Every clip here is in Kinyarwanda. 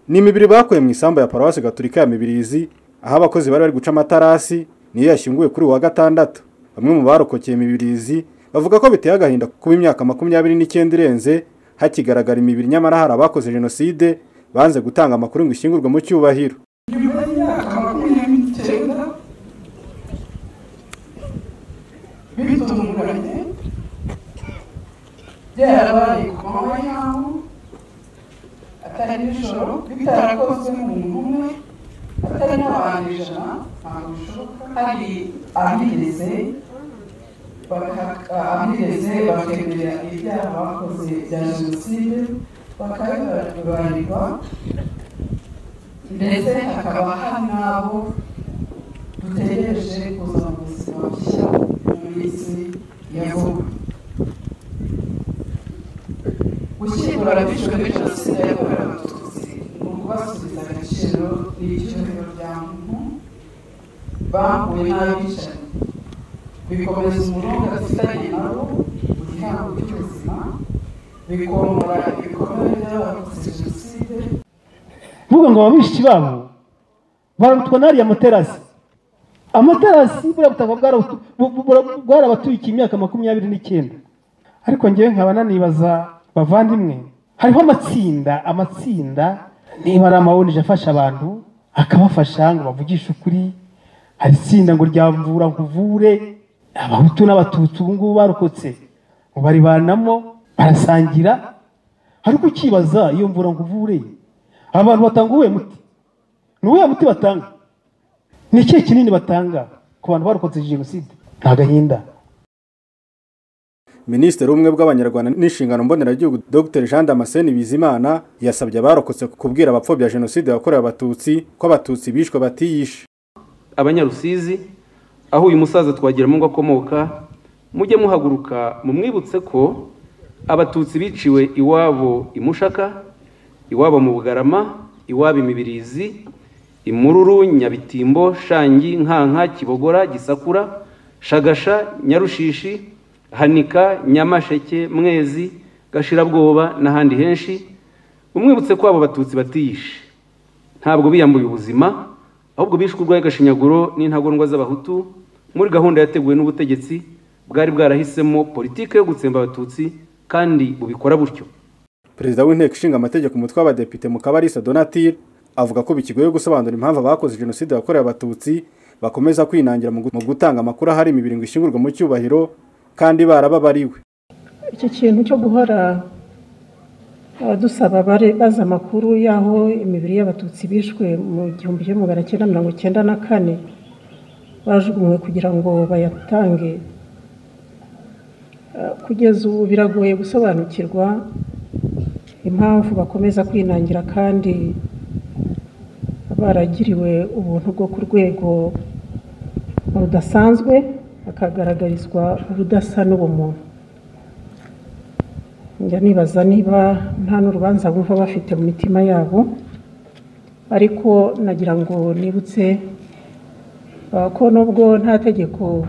ni imibiri bakuye mu isambu ya paruwasi gaturika ya mibirizi aho abakozi bari bari guca amatarasi niyo yashyinguwe kuri uyu wa gatandatu bamwe mu barokokeye imibirizi bavuga ko biteye agahinda kuba imyaka makumyabiri n'icyenda irenze hakigaragara imibiri nyamara hari abakoze jenoside banze gutanga amakuru ngo ishyingurwe mu cyubahiro nyuma y'imyaka makumyabiri n'icyenda bitunguranye byarabaye ku manywa y'aho atari nijoro bitarakozwe n'umuntu umwe atari n'abantu ijana ntabwo bishoboka hari abigeze abigeze bakemera ibyaha bakoze bya jenoside bakabibarirwa ndetse hakaba hari n'abo dutegereje kuza mu buzima bushya mu minsi ya vuba gushyingura abishwe muri jenoside yakorewe abatutsi ni ukubasubiza agaciro n'icyubahiro bya muntu bahuye n'abicanyi bikomeza umurongo afitanye nabo mu gihango cy'ubuzima bikomora ibikorwa by'abakoze jenoside mvuga ngo ababishyi babo barutwa n'ariya amaterasi amaterasi buriya butaka bwarabatuye imyaka makumyabiri n'icyenda ariko ngewe nkaba nanibaza bavandimwe hariho amatsinda amatsinda niba ari amawunije afasha abantu akabafasha ngo bavugishe ukuri hari itsinda ngo ryamvura nkuvure abahutu n'abatutsi ubu ngubu barokotse ngo baribanamo barasangira ariko ukibaza iyo mvura nkuvure abantu batanga uwuhe muti ni uwuhe muti batanga ni ikihe kinini batanga ku bantu barokotse jenoside nta gahinda minisitiri w'ubumwe bw'abanyarwanda n'inshingano mboneragihugu dr jean damascene bizimana yasabye abarokotse kubwira abapfobya jenoside yakorewe abatutsi ko abatutsi bishwe batiyishe abanyarusizi aho uyu musaza twagira ngo akomoka mujye muhaguruka mumwibutse ko abatutsi biciwe iwabo imushaka iwabo mu bugarama iwabo imibirizi imururu nyabitimbo shangi nkanka kibogora gisakura shagasha nyarushishi hanika nyamasheke mwezi gashirabwoba n'ahandi henshi umwibutse ko abo batutsi batiyishe ntabwo biyambuye ubuzima ahubwo bishwe urwaye agashinyaguro n'intagondwa z'abahutu muri gahunda yateguwe n'ubutegetsi bwari bwarahisemo politike yo gutsemba abatutsi kandi bubikora butyo perezida w'inteko ishinga amategeko umutwe w'abadepite mu kabarisa donatire avuga ko bikigoye gusobanura impamvu abakoze jenoside yakorewe abatutsi bakomeza kwinangira mu gutanga amakuru ahari imibiri ngo ishyingurwe mu cyubahiro kandi barababariwe icyo kintu cyo guhora dusaba baza amakuru y'aho imibiri y'abatutsi bishwe mu gihumbi kimwe magana cyenda mirongo icyenda na kane bajugunywe kugira ngo bayatange kugeza ubu biragoye gusobanukirwa impamvu bakomeza kwinangira kandi baragiriwe ubuntu bwo ku rwego rudasanzwe bakagaragarizwa ubudasa n'ubumuntu njya nibaza niba nta n'urubanza bumva bafite mu mitima yabo ariko nagira ngo nibutse ko nubwo nta tegeko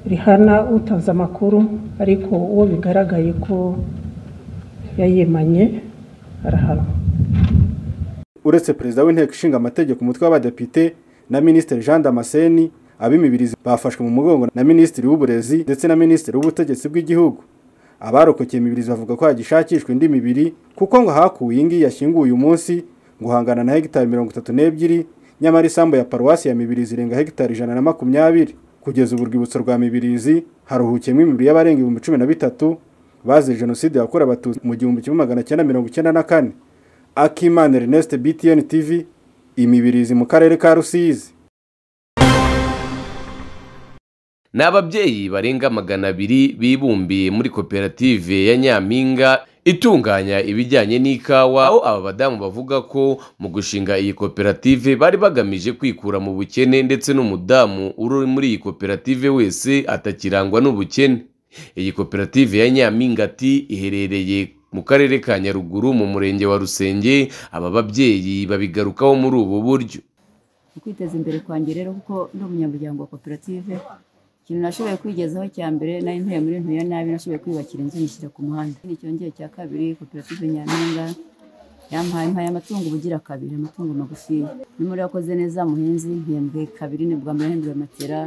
rihana utanze amakuru ariko uwo bigaragaye ko yayimanye arahanwa uretse perezida w'inteko ishinga amategeko umutwe w'abadepite na minisitiri jean damascene ab'imibirizi bafashwe mu mugongo na minisitiri w'uburezi ndetse na minisitiri w'ubutegetsi bw'igihugu abarokokeye imibirizi bavuga ko hagishakishwa indi mibiri kuko ngo hakuwe iyi ngiyi yashyinguwe uyu munsi ngo uhangana na hegitari mirongo itatu n'ebyiri nyamara isambu ya paruwasi ya mibirizi irenga hegitari ijana na makumyabiri kugeza ubu urwibutso rwa mibirizi haruhukiyemo imibiri y'abarenga ibihumbi cumi na bitatu bazize jenoside yakorewe abatutsi mu gihumbi kimwe magana cyenda mirongo icyenda na kane akimana erneste btn tv imibirizi mu karere ka rusizi ni ababyeyi barenga magana abiri bibumbiye muri koperative ya nyampinga itunganya ibijyanye n'ikawa aho aba badamu bavuga ko mu gushinga iyi koperative bari bagamije kwikura mu bukene ndetse n'umudamu uri muri iyi koperative wese atakirangwa n'ubukene iyi koperative ya nyampinga ati iherereye mu karere ka nyaruguru mu murenge wa rusenge aba babyeyi babigarukaho muri ubu buryo kwiteza imbere kwanjye rero kuko ndi umunyamuryango wa koperative ikintu nashoboye kwigezaho cya mbere nari ntuye muri ntuye nabi nashoboye kwiyubakira inzu nyishyira ku muhanda n'icyongeye cya kabiri koperative nyampinga yampaye mpaye amatungo ubugira kabiri amatungo magufi n'umuriro yakoze neza muhinzi mpembwe kabiri ni bwa mbere mpembwe matera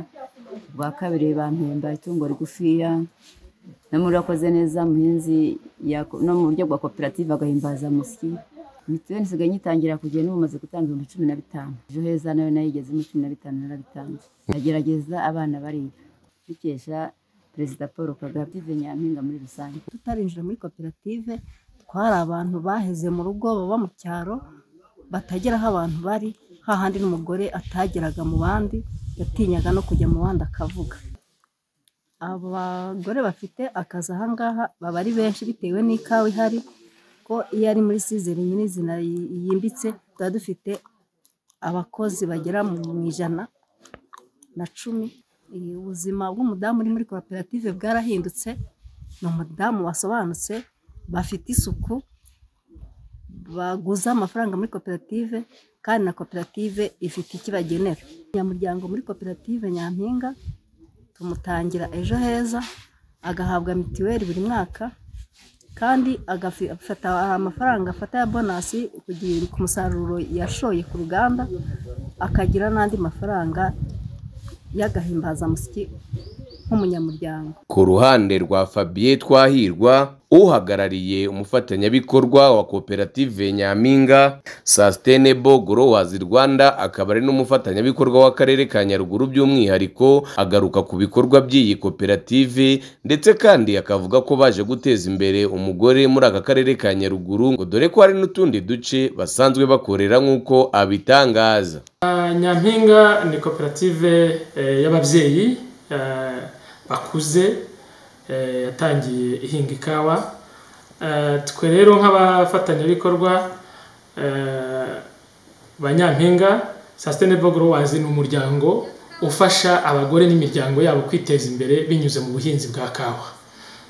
bwa kabiri bampemba itungo rigufiya n'umuriro yakoze neza muhinzi yako- no mu buryo bwa koperative agahimbaza musyi mituweli nsigaye nyitangira kugira n'ubu maze gutanga ibihumbi cumi na bitanu ejo heza nawe nayigezemo cumi na bitanu narabitanze ndagerageza abana bariga dukesha perezida paul kagame koperative nyampinga muri rusange tutarinjira muri koperative twari abantu baheze mu rugo baba mu cyaro batagera aho abantu bari hahandi n'umugore atageraga mu bandi yatinyaga no kujya mu bandi akavuga abagore bafite akazi ahangaha baba ari benshi bitewe n'ikawa ihari ko iyo ari muri sizeri nyirizina yi- yimbitse tuba dufite abakozi bagera mu ijana na cumi Eh, ubuzima bw'umudamu uri muri koperative bwarahindutse ni umudamu wasobanutse bafite isuku baguza amafaranga muri koperative kandi na koperative ifite ikibagenera umunyamuryango muri koperative nyampinga tumutangira ejo heza agahabwa mituweli buri mwaka kandi agafata amafaranga afata ya bonasi kugira- ku musaruro yashoye ku ruganda akagira n'andi mafaranga y'agahimbazamusyi nk'umunyamuryango ku ruhande rwa fabien twahirwa uhagarariye umufatanyabikorwa wa koperative nyampinga sustainable growers rwanda akaba ari n'umufatanyabikorwa w'akarere ka nyaruguru by'umwihariko agaruka ku bikorwa by'iyi koperative ndetse kandi akavuga ko baje guteza imbere umugore muri aka karere ka nyaruguru ngo dore ko hari n'utundi duce basanzwe bakorera nk'uko abitangaza nyampinga ni koperative eh, y'ababyeyi eh, bakuze eh, yatangiye ihinga ikawa Eh, twe rero nk'abafatanyabikorwa eh, ba nyampinga sustainable growers ni umuryango ufasha abagore n'imiryango yabo kwiteza imbere binyuze mu buhinzi bwa kawa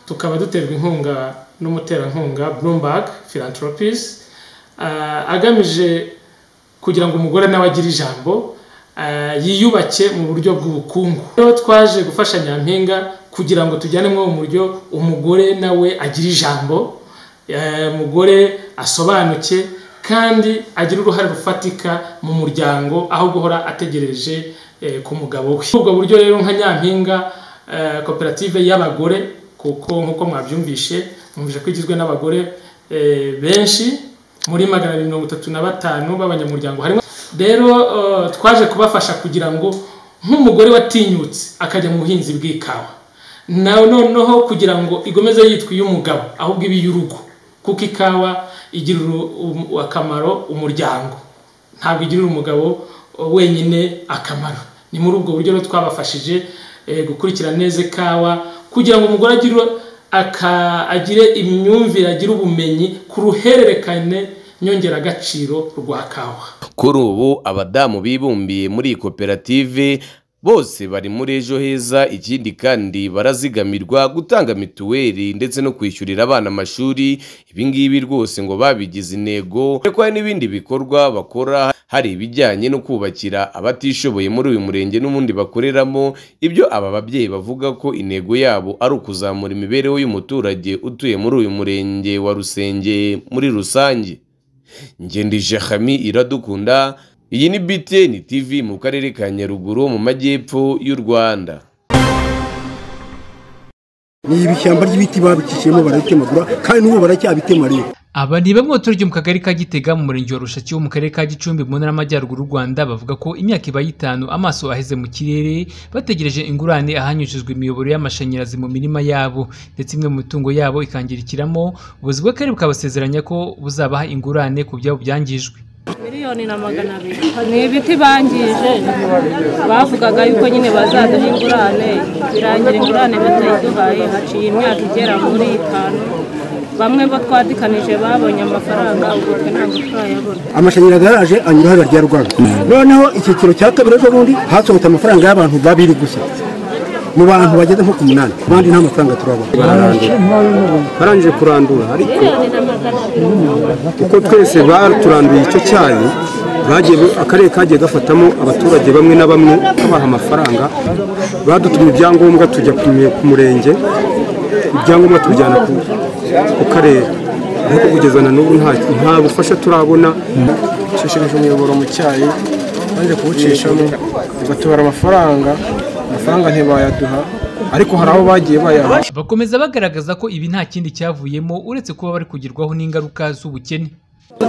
tukaba duterwa inkunga n'umuterankunga bloomberg philanthropies eh, agamije kugira ngo umugore nawe agire ijambo ah, yiyubake mu buryo bw'ubukungu rero twaje gufasha nyampinga kugira ngo tujyane muri ubu buryo umugore nawe agire ijambo eh, umugore asobanuke kandi agira uruhare rufatika mu muryango aho guhora ategereje eh, ku mugabo we Muri ubwo buryo rero nka nyampinga eh, koperative y'abagore kuko nk'uko mwabyumvishe mwumvise ko igizwe n'abagore eh, benshi muri magana abiri mirongo itatu na batanu b'abanyamuryango harimo rero eh, twaje kubafasha kugira ngo nk'umugore watinyutse akajya mu buhinzi bw'ikawa nawe noneho kugira ngo ikomeze yitwa iy'umugabo ahubwo ibe iy'urugo kuko ikawa igirira uru- um- akamaro umuryango ntabwo igirira umugabo eh, wenyine akamaro ni muri ubwo buryo rero twabafashije eh, gukurikira neza ikawa kugira ngo umugore agire aka- agire imyumvire agire ubumenyi ku ruhererekane nyongeragaciro rwa kawa kuri ubu abadamu bibumbiye muri iyi koperative bose bari muri ejo heza ikindi kandi barazigamirwa gutanga mituweli ndetse no kwishyurira abana amashuri ibingibi rwose ngo babigize intego ariko hari n'ibindi bikorwa bakora hari ibijyanye no kubakira abatishoboye muri uyu murenge n'ubundi bakoreramo ibyo aba babyeyi bavuga ko intego yabo ari ukuzamura imibereho y'umuturage utuye muri uyu murenge wa rusenge muri rusange ngendije hami iradukunda iyi ni btn tv mu karere ka nyaruguru mu majyepfo y'u rwanda ni ibishyamba ry'ibiti babicishijemo barabikemagura kandi n'ubu baracyabitema rero aba ni bamwe baturage mu kagari ka gitega mu murenge wa rushaki wo mu karere ka gicumbi mu ntara y'amajyaruguru y'u rwanda bavuga ko imyaka iba y'itanu amaso aheze mu kirere bategereje ingurane ahanyujijwe imiyoboro y'amashanyarazi mu mirima yabo ndetse imwe mu mitungo yabo ikangirikiramo ubuyobozi bw'akarere bukabasezeranya ko buzabaha ingurane ku byabo byangijwe miliyoni na magana abiri ni ibiti bangije bavugaga yuko nyine bazaduha ingurane birangira ingurane batayiduhaye haciye imyaka igera muri itanu bamwe bo twadikanije babonye amafaranga ubu twe ntabwo turayabona amashanyarazi yaraje anyura hariya rya rwanda noneho icyiciro cya kabiri ejo bundi hasohotse amafaranga y'abantu babiri gusa mu bantu bageze nko ku munani abandi nta mafaranga turabona barangije kurandura ariko kuko twese baturanduye icyo cyayi bagiye akarere kagiye gafatamo abaturage bamwe na bamwe babaha amafaranga badutumye ibyangombwa tujya ku mu- ku murenge ibyangombwa tubijyana ku ku karere ariko kugeza na n'ubu nta nta bufasha turabona nshishikaje umuyoboro mu cyayi baje kuwucishamo bagatubara amafaranga amafaranga ntibayaduha ariko hari aho bagiye bayaha bakomeza bagaragaza ko ibi nta kindi cyavuyemo uretse kuba bari kugerwaho n'ingaruka z'ubukene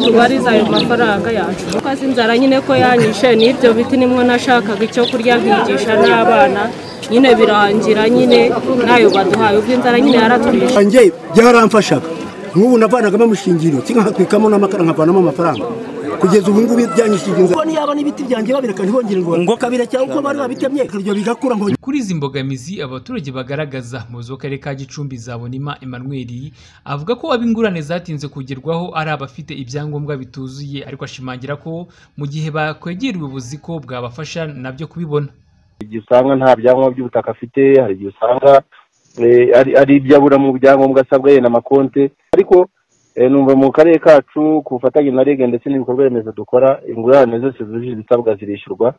tubariza ayo mafaranga yacu kuko azi inzara nyine ko yanyishe n'ibyo biti nimwo nashakaga icyo kurya nkigisha n'abana nyine birangira nyine n'ayo baduhaye ubwo inzara nyine yaraturisha njye byaramfashaga nk'ubu navanagamo amashingiriro nkahatwikamo n'amakara nkavanamo amafaranga kugeza ubu ngubu byanyishije inzara niyo yaba n'ibiti byanjye babireka ntibongere ngo ngo kabire cyangwa uko bari babitemye akaryo bigakura ngo kuri izi mbogamizi abaturage bagaragaza umuyobozi w'akarere ka gicumbi zabonima emmanuel avuga ko ab'ingurane zatinze kugerwaho ari abafite ibyangombwa bituzuye ariko ashimangira ko mu gihe bakwegera ubuyobozi ko bwabafasha nabyo kubibona igihe usanga nta byangombwa by'ubutaka afite hari igihe usanga eh, ari- ari ibyo abura mu byangombwa asabwa yenda amakonte ariko eh, numva mu karere kacu ku bufatanye na rege ndetse n'ibikorwa remezo dukora ingurane zose zujuje ibisabwa zirishyurwa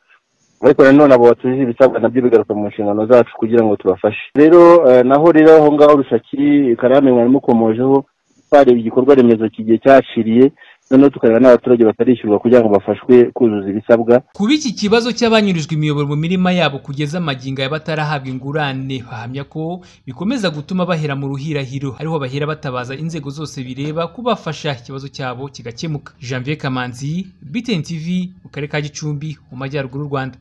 ariko nanone abo batujuje ibisabwa nabyo bigaruka mu nshingano zacu kugira ngo tubafashe rero eh, naho rero aho ngaho rushaki karame mwari mukomojeho twareba igikorwa remezo kigiye cyaciriye noneho tukareba n'abaturage batarishyurwa kugira ngo bafashwe kuzuza ibisabwa kuba iki kibazo cy'abanyurijwe imiyoboro mu mirima yabo kugeza amagingo aya batarahabwa ingurane bahamya ko bikomeza gutuma bahera mu ruhirahiro ariho bahera batabaza inzego zose bireba kubafasha ikibazo cyabo kigakemuka janvier kamanzi btn tv mu karere ka gicumbi mu majyaruguru y'u rwanda